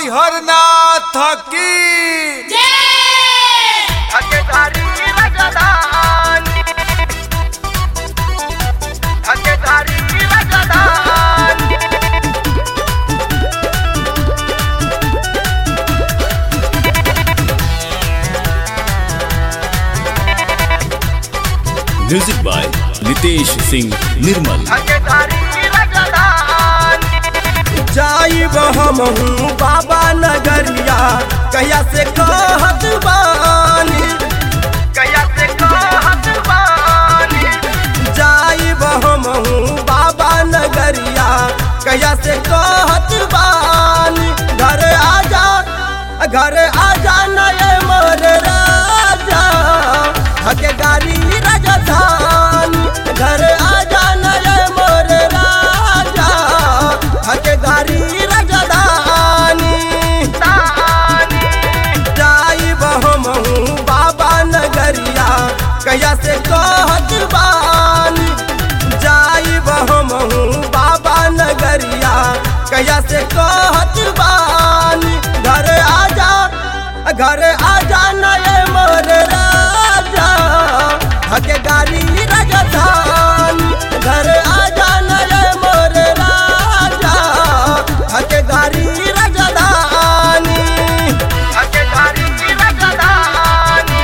हरिहरनाथ की ठकेदारी रजदानी ठकेदारी रजदानी म्यूजिक बाय नितेश सिंह निर्मल ठकेदारी रजदानी जाइब हमहू बाबा नगरिया कहिया से कहत बानी कया से कहत बानी जाइब हमहू बाबा नगरिया कहिया से कहत बानी घर आजा घर आजा नए मोर राजा हके गाड़ी राजधानी घर आजा नए मोर राजा हके गाड़ी राजधानी तानी जाइब हमहू बाबा नगरिया कहिया से कहत बानी जाइब हमहू बाबा नगरिया कहिया से कहत बानी घर आजा घर आजा नए मोर राजा हके गाड़ी राजधानी घर आजा नए मोर राजा हके गाड़ी राजधानी ठकेदारी रजदानी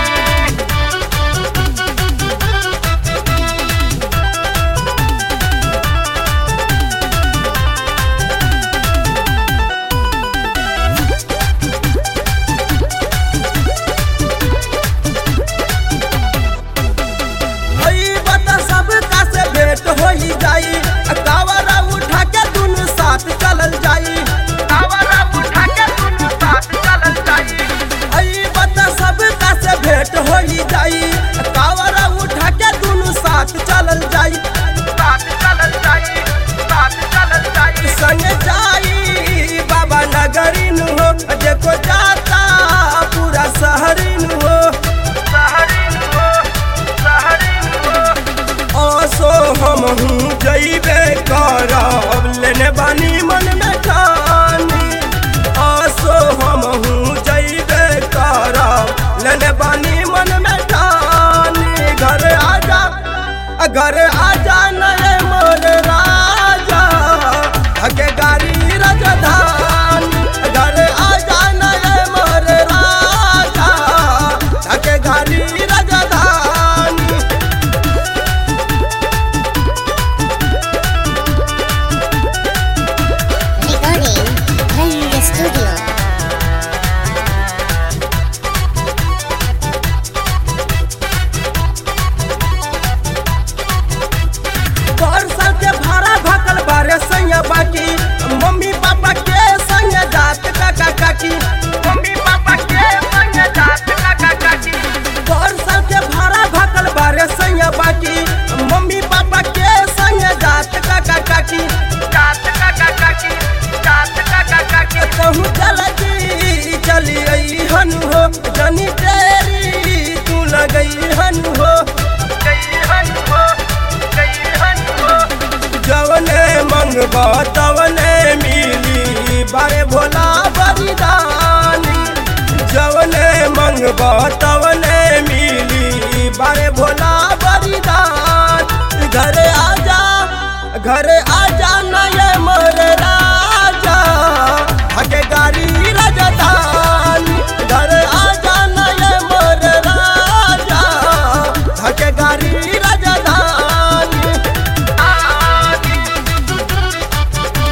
हई बता सब का से भेंट हो ही जाई आ कावरा उठा के दुनु साथ चलल जाई आवारा उठा के दुनु साथ चलल जाई हई बता सब का से भेंट हो ही जाई आ कावरा उठा के दुनु साथ चलल जाई साथ चलल जाई साथ चलल जाई संग जाई बाबा नगरीन हो देखो जाता पूरा शहरीन हो सहरीन हो सहरीन हो आसो हम हूँ जैबे करब लेने बानी मन में ठानी आसो हम हूँ जैबे करब लेने बानी मन में ठानी घर आजा घर आजा नए मोर राजा हके गाड़ी राजधानी घर आजा नए मोर राजा हके गाड़ी राजधानी Recording Ranger Studio. घर साल के भाड़ा भकल बारे संग बाकी मम्मी पापा के संग जात काका काकी मम्मी पापा के संग जात काका काकी घर साल के भाड़ा भकल बारे संग बाकी मम्मी पापा के संग जात काका काकी जात काका काकी जात काका काकी कहूँ चल जी चली आई हन हो जनी तेरी तू लगई हन हो गई हन हो गई हन हो जवने मंगबा तवने मिली बारे भोला बलिदानी जवने मंगबा तवने मिली बारे भोला बलिदान घर आजा घर आजा नए मोर राजा हके गाड़ी राजधानी घर आजा नए मोर राजा हके गाड़ी राजधानी आनी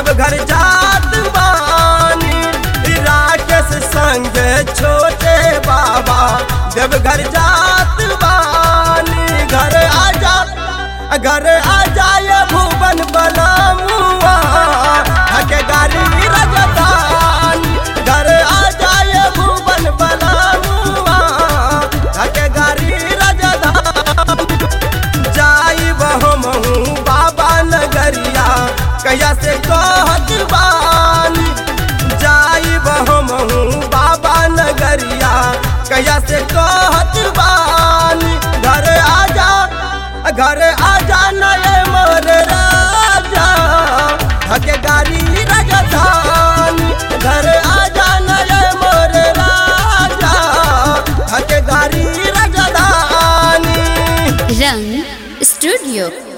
देवघर जात बानी राकेश संग छोटे बाबा देवघर जात बानी घर आजा घर आ जाए भुवन बनामुआ हके गाड़ी रजतान घर आ जाए भुवन बनामुआ हके गाड़ी रजतान जाई हमहू बाबा नगरिया कहिया से कहत बानी जाई हमहू बाबा नगरिया कहिया से कहत बानी घर आजा घर आजा नए मोर राजा हके गाड़ी राजधानी घर आजा नए मोर राजा हके गाड़ी राजधानी Rang Studio